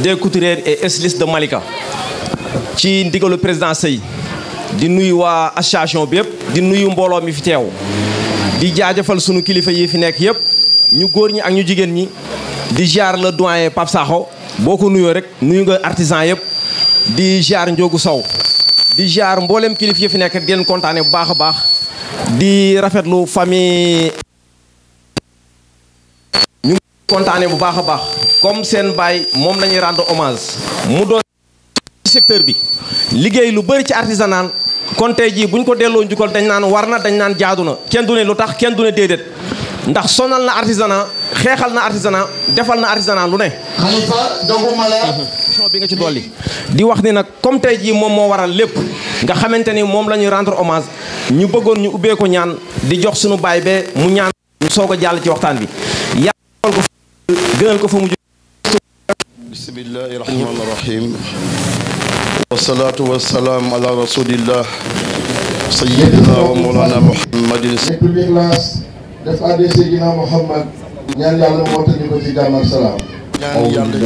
des couturières et stylistes de Malika ci ndigalu président Sey di nuyu waa association bi yëpp di nuyu mbooloo mi fi teew di jaajëfal sunu kilifa yi fi nekk yëpp ñu góor ñi ak ñu jigéen ñi di ziar le doyen Pape Sakho boo ko nuyoo rek nuyu nga artisan yëpp di ziar Ndiogu Sow di ziar mboolem kilifa yi fi nekk di leen kontaane bu baax a baax di rafetlu famille ñu ngi kontaane bu baax a baax comme seen baay moom la ñuy rendre hommage mu doon secteur bi liggéey lu bëri ci artisanal kon tey jii bu ñu ko delloo njukkal dañ naan war na dañ naan jaadu na kenn du ne lu tax kenn du ne déedéet ndax sonal na artisanat xeexal na artisanat defal na artisanat lu ne. Khalifa doguma la. question bi nga ci dolli. di wax ni nag comme tey jii moom moo waral lépp nga xamante ni moom la ñuy rendre hommage ñu bëggoon ñu ubbee ko ñaan di jox suñu baay bee mu ñaan ñu soog a jàll ci waxtaan bi yàlla ko gënal ko fa mu bismillahi rahmani rahim wasalaatu wasalaam ala rasulillah sayyidina wa mawlana muhammadin nekk bi classe def adde Seydina Muhammad ñaan yàlla moo tax ñu ko ci jàmm ak salaam ñaan yàlla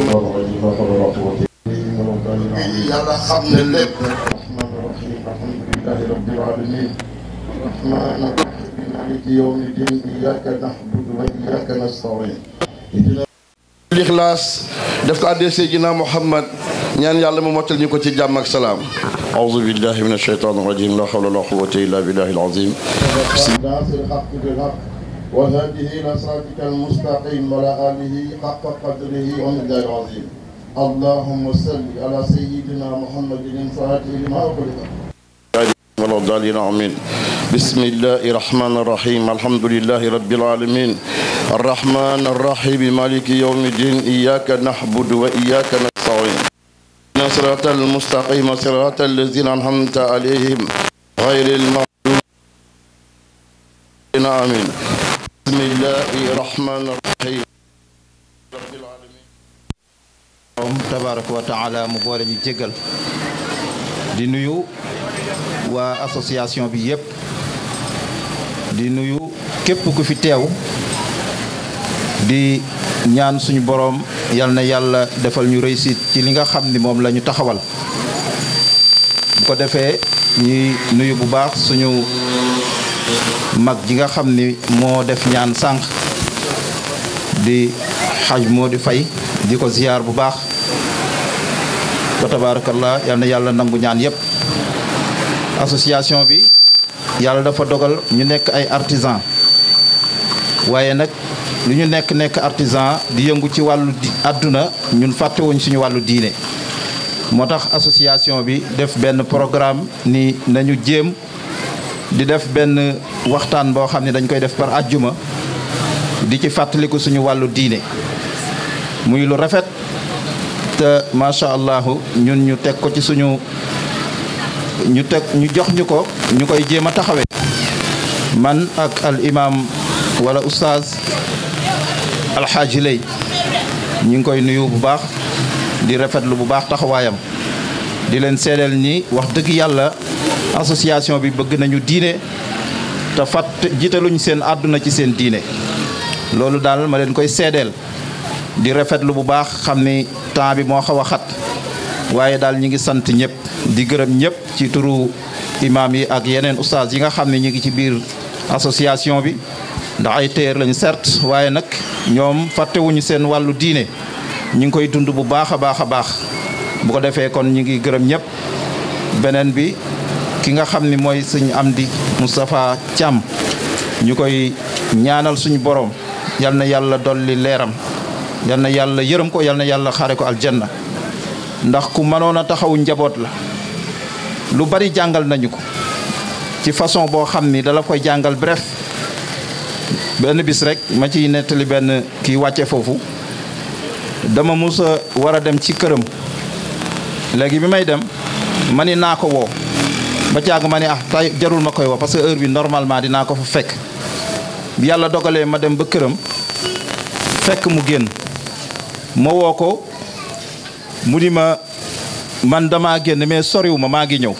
yàlla xam ne lépp rahmaan rahim alhamdulillahi rabbil alamin rahmaan rahim maliki yawmi din iyyaka na'budu wa iyyaka nasta'in Ixlaas def ko addee Seydina Muhammad ñaan yàlla mu mottal ñu ko ci jàmm ak salaam aouzu billahi min ashaytan irajim la hawla la quwwata illa billahi alazim ناصر الحق بالحق وهذه إلى صراطك المستقيم وعلى آله حق قدره ومقداره العظيم اللهم صل على سيدنا محمد الفاتح لما أغلق ولا الضالين آمين بسم الله الرحمن الرحيم الحمد لله رب العالمين الرحمن الرحيم مالك يوم الدين إياك نعبد وإياك نستعين صراط المستقيم صراط الذين أنعمت عليهم غير المغضوب آمين بسم الله الرحمن الرحيم رب العالمين moom tabaraka wa taala mu boole ñu jégal di nuyu waa association bi yépp di nuyu képp ku fi teew di ñaan suñu boroom yal na yàlla defal ñu réussite ci li nga xam ni moom la ñu taxawal bu ko defee ñuy nuyu bu baax suñu mag ji nga xam ni moo def ñaan sànq di xaj moo di fay di ko ziyaar bu baax ba tabaarakallah yal na yàlla nangu ñaan yépp association bi yàlla dafa dogal ñu nekk ay artisan waaye nag lu ñu nekk nekk artisan di yëngu ci wàllu di àdduna ñun fàttewuñ suñu wàllu diine moo tax association bi def benn programme ni nañu jéem di def benn waxtaan boo xam ne dañ koy def par àjjuma di ci fàttaliku suñu wàllu diine muy lu rafet te macha allah ñun ñu teg ko ci suñu ñu teg ñu jox ñu ko ñu koy jéem a taxawee man ak al imam wala oustaz alxaaji lay ñu ngi koy nuyu bu baax di rafetlu bu baax taxawaayam di leen seedeel ni wax dëgg yàlla association bi bëgg nañu diine te fat jiitaluñ seen àdduna ci seen diine loolu daal ma leen koy seedeel di rafetlu bu baax xam ni temps bi moo xaw a xat waaye daal ñi ngi sant ñëpp di gërëm ñëpp ci turu imaam yi ak yeneen ustaas yi nga xam ne ñu ngi ci biir association bi ndax ay téer lañu certes waaye nag ñoom fàttewuñu seen wàllu diine ñu ngi koy dund bu baax a baax a baax bu ko defee kon ñu ngi gërëm ñëpp beneen bi ki nga xam ni mooy sëñ Amdi Moustapha Thiam ñu koy ñaanal suñu borom yal na yàlla dolli leeram yal na yàlla yërëm ko yal na yàlla xaare ko aljanna ndax ku mënoon a taxawu njaboot la lu bari jàngal nañu ko ci façon boo xam ni dala koy jàngal bref benn bis rek ma ciy nettali benn kii wàcce foofu dama mus a war a dem ci këram léegi bi may dem ma ni naa ko woo ba caag ma ni ah tay jarul ma koy woo parce que heure bi normalement dinaa ko fa fekk bi yàlla dogalee ma dem ba këram fekk mu génn ma woo ko mu ni ma man damaa génn mais soriwu ma maa ngi ñëw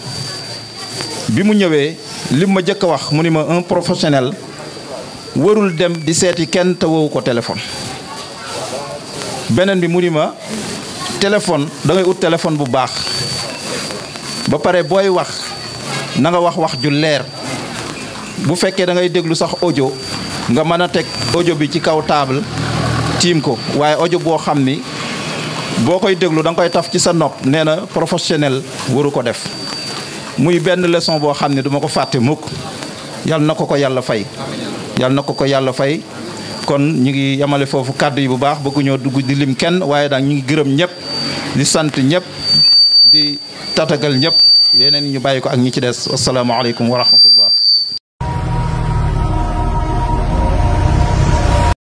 bi mu ñëwee lim ma jëkk a wax mu ni ma un professionnel warul dem di seeti kenn te woowu ko téléphone beneen bi mu ni ma téléphone da ngay ut téléphone bu baax ba pare booy wax na nga wax wax ju leer bu fekkee da ngay déglu sax audio nga mën a teg audio bi ci kaw table tiim ko waaye audio boo xam ni boo koy déglu da nga koy taf ci sa nopp nee na professionnel waru ko def muy benn leçon boo xam ne duma ko fàtte mukk yal na ko ko yàlla fay yal na ko ko yàlla fay kon ñu ngi yamale foofu kàddu yi bu baax bëgguñoo dugg di lim kenn waaye daal ñu ngi gërëm ñëpp di sant ñëpp di tatagal ñëpp yeneen ñu bàyyi ko ak ñi ci des asalaamaaleykum wa rahmatullah